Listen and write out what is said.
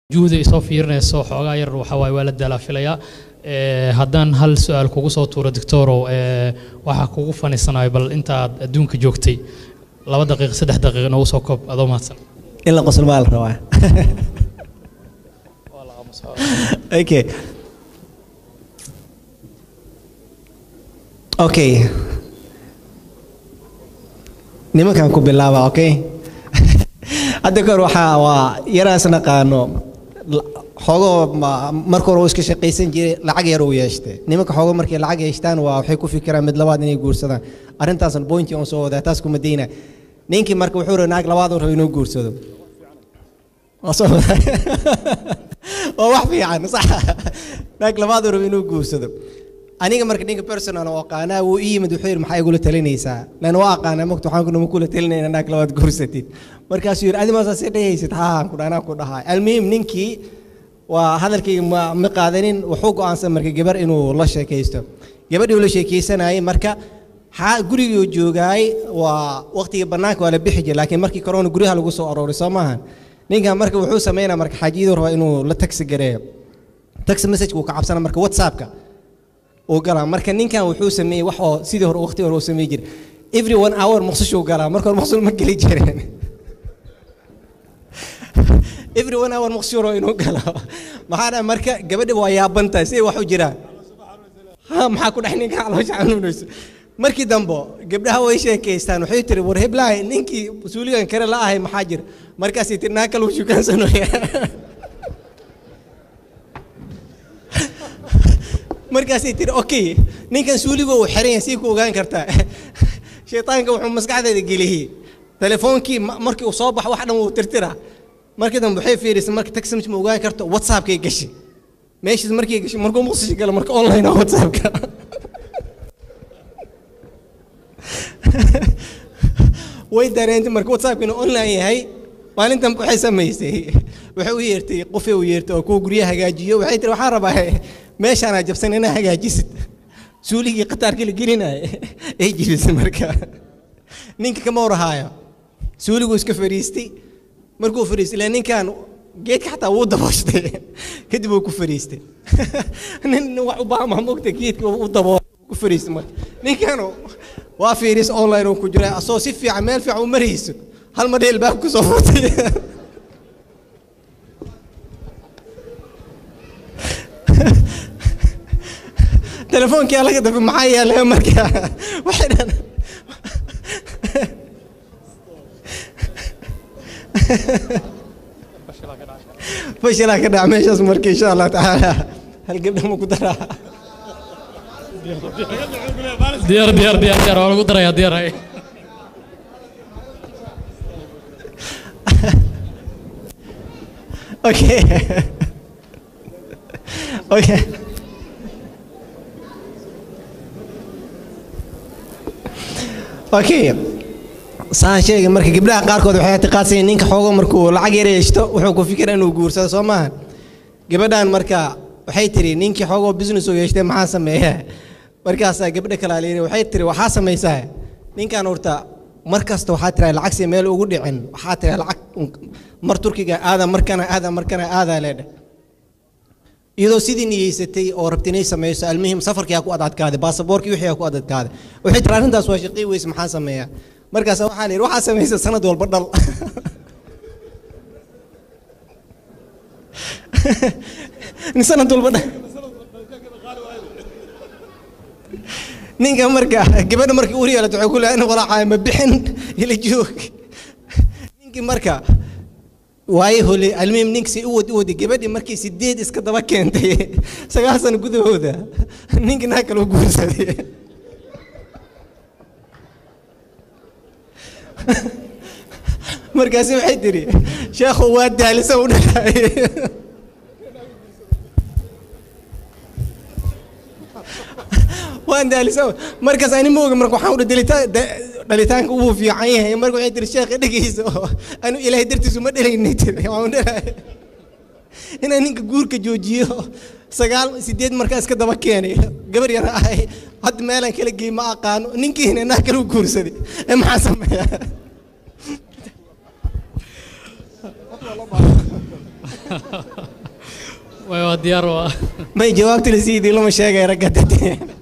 juhda isoo fiirinayso xoogaa yar waxaa waaye waa la daalaa filayaa Ee, haddaan hal su-aal kugu soo tuuro doctorow ee, waxaa kugu faniisanayo bal intaad adduunka joogtay laba daqiiq saddex daqiiq noogu soo koob adoo mahadsan in la qosol baa la rabaa okay okay nimankan ku bilaaba okay hadda kahor waxaa waa yaraas naqaano la- xoogoo ma- marka hore uu iska shaqaysan jiray lacag yar uu yeeshtay nimanka xoogo markay lacag yeeshtaan waa waxay ku fikiraan mid labaad inay guursadaan arrintaasna bointi on soo wadaa taas kuma dayna ninkii marka wuxuu rabay naag labaad uu rabo inuu guursado waa soo wadaa waa wax fiican sax naag labaad uu rabo inuu guursado aniga marka ninka personal oo aqaanaa wuu ii yimid wuxuu yidhi maxaa igula talinaysaa lan waa aqaanaa mogta waxaan kunama kula talinayna naag labaad guursatid markaasuu yidhi adi maasaa sii dhehaysid haa ku anaa ku dhahaa almuhim ninkii waa hadalkayga ma ma qaadanin wuxuu go'aansan marka gabar inuu la sheekaysto gabadhii uu la sheekaysanayay marka xaa gurigii uu joogaay waa waqtigii bannaanka waa la bixi jiray laakiin markii corona guryaha lagu soo arooray soo maahan ninkan marka wuxuu sameynaa marka xaajiyadu rabaa inuu la taxi gareeyo taxi message uu ka cabsana marka whatsappka uu galaa marka ninkan wuxuu sameeyey wax oo sidii hore waqti hore uu sameey jiray every one hour maqsushuu galaa marka hore maqsul ma geli jireen every one hour maqsuuro inuu galo maxaa dhaha marka gabadha waa yaabantahay siday wax u jiraan ha maxaa ku dhex ninka caloosha xanuunayso markii dambe gabdhaha way sheekaystaan waxay tiri war heblahay ninkii mas-uuligan kale la ahay maxaa jira markaasay tiri naa kale uu shukaansanooya markaasay tiri okay ninkan suuliga uu xiran yahay sii ku ogaan kartaa shaytaanka wuxuu maskaxdeeda geliyey telefoonkii ma- markii uu soo baxo wax dhan wuu tirtira markii dambe waxay fiirisay marka taxi ma ogaan karto whatsappkay gashay meeshaas markay gashay markuu muqdisho galo marka online ah whatsappka way dareentay marka whatsappka inuu online yahay maalintan waxay samaysay waxay u yeertay qofay u yeertay oo kuwa guryaha hagaajiyo waxay tiri waxaan rabaa meeshaanaa jabsan inaa hagaajisid suuligii qataarkii la gelinaya ay jibisay marka ninka kama warahaayo suuliguu iska fadhiistay markuu fadhiistay ilaa ninkan geedka xataa wuu dabooshtay kadib uu ku fadhiistay nin nin wax u baahan maa mogta geedka u dabooshay ku fadhiistay marka ninkan waa fiiris online uu ku jira asoo si fiican meel fiican u marayso hal mar dheel baa ku soo furtay telefoonkii laga dambe maxaa yeelay marka waxay dhan fashilaa ka dhac meeshaas marka insha allah tacaala hal gabdha ma ku daraa diyaar diyaar diyaar diyaar waa lagu darayaa diyaar hay okay okay okay saan sheegay marka gabdhaha qaarkood waxay ictiqaadsan ninka xoogo markuu lacag yar yeeshto wuxuu ku fikira inuu guursado soo maaha gabadhan marka waxay tiri ninkii xoogoo business uu yeeshtay maxaa sameeya markaasaa gabdha kalaa layidhi waxay tiri waxaa samaysaa ninkan horta mar kasta waxaa tiraa lacag si meel ugu dhicin waxaa tiraa lacag mar turkiga aada markana aada markana aadaa leedha iyadoo sidii niyeysatay oo rabta inay samayso almuhim safarkii aa ku adadkaaday baasaboorkii wixii aa ku adadkaaday waxay tiri arrintaas waa shaqii weyse maxaa sameeyaa markaas waxaa la yidhi waxaa samaysa sanad walba dhal nin sanad walba dhal ninka marka gabadha markii ur yeelato waxay ku leedahay walaacaya ma bixin ila joog ninkii marka waaye hole almuhim ninkasi u wadi u wadi gabadhii markii sideed iska daba keentay sagaal sano gudahooda ninkii naa kale u guursaday markaasi waxay tiri sheekhu waa daalisa u dhalaay waan daalisa markaas ani ma oga marka waxaan udhi dalitaan dhalitaanka uu fiican yahay marka waxay tiri sheekha dhegeyso anu ilaahay dartiisu ma dhalaynay tiri waan u dhalaay inaan ninka guurka joojiyo sagaal sideed markaa iska daba keenay gabar yar ahay hadda meelaan kala geey ma aqaano ninkiina naa kala u guursaday ee maxaa sameeyaa way waa diyaar waa may jawaabtuna sidii lama sheegay ragga dadee